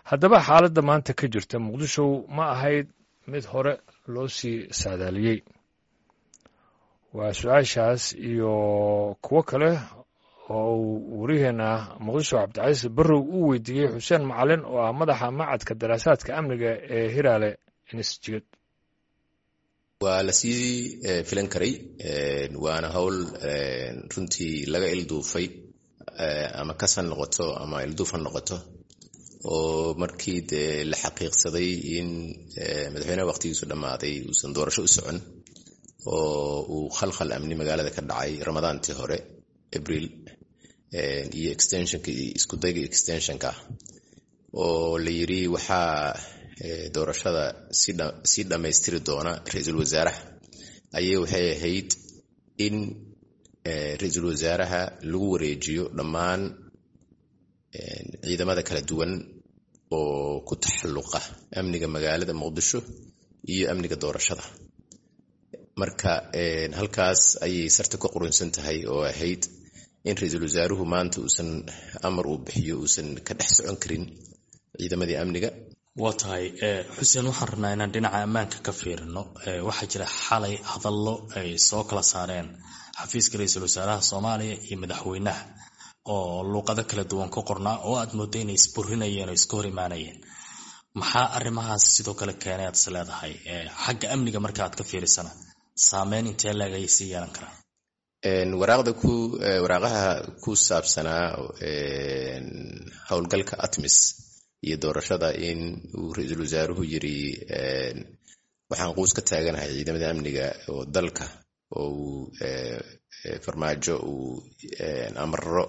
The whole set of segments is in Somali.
haddaba xaaladda maanta ka jirta muqdisho ma ahayd mid hore loo sii saadaaliyey waa su-aashaas iyo kuwo kale oo uu waryaheena muqdisho cabdicasiis barrow uu weydiiyey xuseen macalin oo ah madaxa macadka daraasaadka amniga ee hiraale institute waa lasii filan karay waana howl runtii laga ilduufay ama kasan noqoto ama ilduuf ha noqoto oo markii dee la xaqiiqsaday in madaxweyneha waqtigiisu dhammaaday uusan doorasho u socon oo uu khalkhal amni magaalada ka dhacay ramadaantii hore abriil iyo extensionka iyo iskudayga extensionka oo la yiri waxaa doorashada sii dhammaystiri doona ra-iisul wasaaraha ayay waxay ahayd in ra-iisul wasaaraha lagu wareejiyo dhammaan ciidamada kala duwan oo ku taxalluqa amniga magaalada muqdisho iyo amniga doorashada marka halkaas ayay sarta ka qurunsan tahay oo ahayd in ra-iisul wasaaruhu maanta uusan amar uu bixiyo uusan ka dhex socon karin ciidamadii amniga waa tahay xuseen waxaan rabnaa inaan dhinaca ammaanka ka fiirino waxaa jira xalay hadallo ay soo kala saareen xafiiska ra-iisul wasaaraha soomaaliya iyo madaxweynaha oo luuqado kala duwan ka qornaa oo aad mooda inay isburinayeen oo iska hor imaanayeen maxaa arrimahaas sidoo kale keenay aad is leedahay xagga amniga marka aad ka fiirisana saameyn intee leeg ayay sii yeelan karaan waraaqda ku waraaqaha ku saabsanaa howlgalka atmis iyo doorashada in uu ra-iisul wasaaruhu yiri waxaan quus ka taaganahay ciidamada amniga oo dalka oo uu farmaajo uu amaro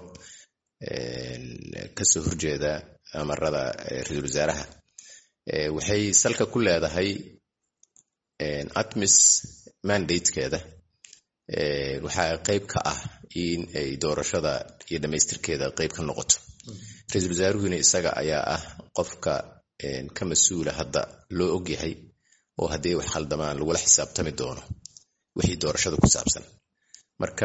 kasoo horjeeda amarada ra-iisul wasaaraha waxay salka ku leedahay atmis mandatekeeda waxaa qeyb ka ah in ay doorashada iyo dhammaystirkeeda qeyb ka noqoto ra-iisul wasaaruhuna isaga ayaa ah qofka ka mas-uula hadda loo ogyahay oo haddii wax khaldamaan lagula xisaabtami doono wixii doorashada ku saabsan marka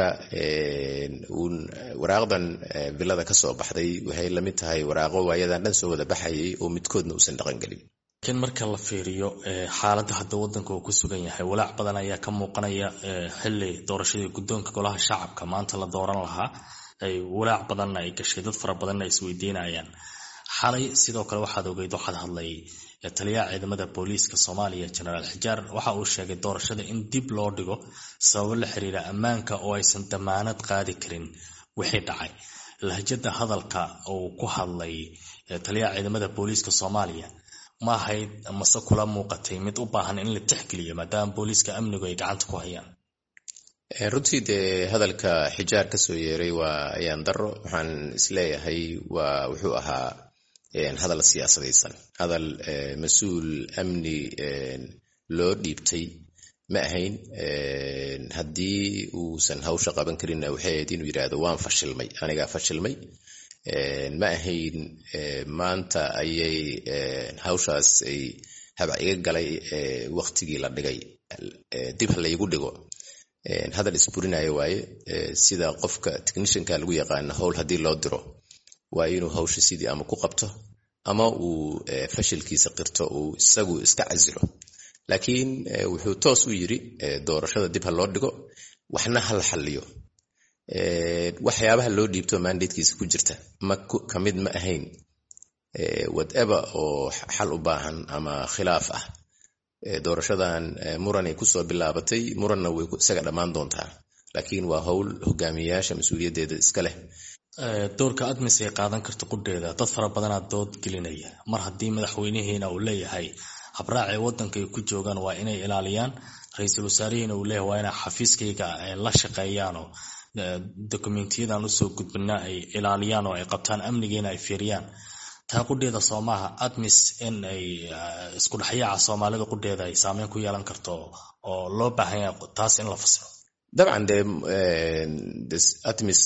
waraaqdan vilada ka soo baxday waxay lamid tahay waraaqo waayadan dhan soo wada baxayay oo midkoodna uusan dhaqan gelin laakiin marka la fiiriyo xaaladda hadda waddanka uu ku sugan yahay walaac badan ayaa ka muuqanaya xili doorashadii guddoonka golaha shacabka maanta la dooran lahaa ay walaac badanna ay gashay dad fara badanna ay isweydiinayaan xalay sidoo kale waxaad ogeyd waxaad hadlay taliyaha ciidamada booliiska soomaaliya jenaraal xijaar waxa uu sheegay doorashada in dib loo dhigo sababo la xiriira ammaanka oo aysan damaanad qaadi karin wixii dhacay lahjada hadalka uu ku hadlay taliyaha ciidamada booliiska soomaaliya ma ahayd mase kula muuqatay mid u baahan in la tixgeliyo maadaama booliiska amnigu ay gacanta ku hayaan runtii dee hadalka xijaar ka soo yeeray waa ayaan daro waxaan isleeyahay waa wuxuu ahaa hadal siyaasadaysan hadal mas-uul amni loo dhiibtay ma ahayn haddii uusan hawsha qaban karinna waxay ahayd inuu yidhaahdo waan fashilmay anigaa fashilmay ma ahayn maanta ayay hawshaas ay habac iga galay waktigii la dhigay dib ha laygu dhigo hadal isburinaya waaye sida qofka technishanka lagu yaqaano howl haddii loo diro waa inuu hawsha sidii ama ku qabto ama uu fashilkiisa qirto uu isagu iska casilo laakiin wuxuu toos u yiri doorashada dib ha loo dhigo waxna ha la xalliyo waxyaabaha loo dhiibto mandatekiisa ku jirta ka mid ma ahayn whatever oo xal u baahan ama khilaaf ah doorashadan muranay kusoo bilaabatay muranna way isaga dhammaan doontaa laakiin waa howl hogaamiyayaasha mas-uuliyaddeeda iska leh doorka admis ay qaadan karta qudheeda dad fara badanaa dood gelinaya mar haddii madaxweynihiina uu leeyahay habraacay waddanka ay ku joogaan waa inay ilaaliyaan ra-iisul wasaarihiina uu leeyahay waa inay xafiiskayga la shaqeeyaanoo dokumentiyadan usoo gudbina ay ilaaliyaan oo ay qabtaan amnigiina ay fiiriyaan taa qudheeda soo maaha admis in ay isku dhexyaaca soomaalida qudheeda ay saameyn ku yeelan karto oo loo baahan yahay taas in la fasiro dabcan de atmis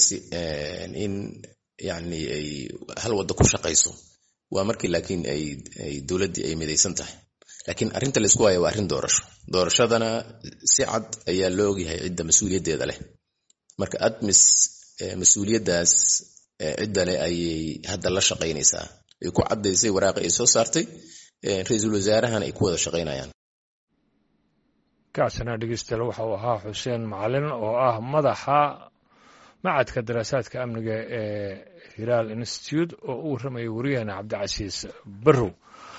in yani ay hal wadda ku shaqayso waa markii laakiin ay dowladdii ay midaysan tahay laakiin arrinta laysku haya waa arrin doorasho doorashadana si cad ayaa loo ogyahay cidda mas-uuliyaddeeda leh marka admis mas-uuliyaddaas cidda leh ayay hadda la shaqaynaysaa ay ku caddaysay waraaqi ay soo saartay ra-iisul wasaarahana ay ku wada shaqaynayaan kaasina dhegeystayaal waxa uu ahaa xuseen macalin oo ah madaxa macadka daraasaadka amniga ee hilaal institute oo u warramayay wariyahana cabdicasiis barrow